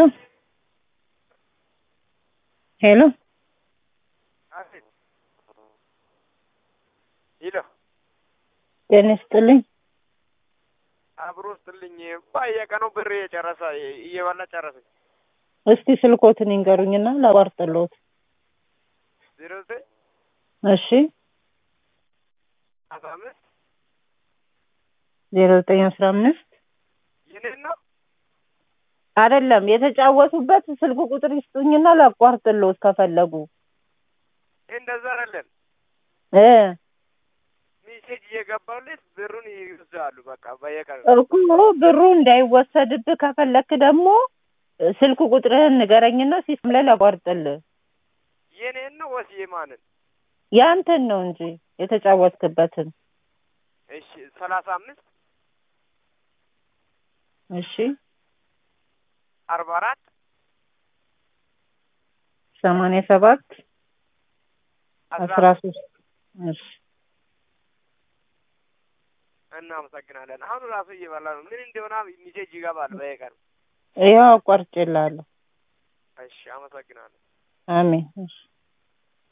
ሄሎ አቤት። ሄሎ ጤና ይስጥልኝ። አብሮ ስጥልኝ። በየቀኑ ብር እየጨረሰ እየበላ ጨረሰኝ። እስቲ ስልኮትን ይንገሩኝና ላቋርጥልዎት። ዜሮ ዘጠኝ እሺ አስራ አምስት ዜሮ ዘጠኝ አስራ አምስት የኔን ነው አይደለም የተጫወቱበት ስልክ ቁጥር ይስጡኝና ላቋርጥልዎት ከፈለጉ እንደዛ አይደለም። እ ሜሴጅ እየገባልህ ብሩን ይወስዳሉ። በቃ በየቀኑ እኮ ብሩ እንዳይወሰድብህ ከፈለክ ደግሞ ስልክ ቁጥርህን ንገረኝና ሲስተም ላይ ላቋርጥልህ። የኔን ነው ወይስ የማንን? ያንተን ነው እንጂ የተጫወትክበትን። እሺ ሰላሳ አምስት እሺ አርባ አራት ሰማንያ ሰባት አስራ አስራ ሶስት እሺ እናመሰግናለን። አሁን ራሱ እየበላ ነው። ምን እንደሆነ ሜሴጅ ይገባል በየቀኑ። ይኸው አቋርጬልሃለሁ። እሺ አመሰግናለሁ። አሜን። እሺ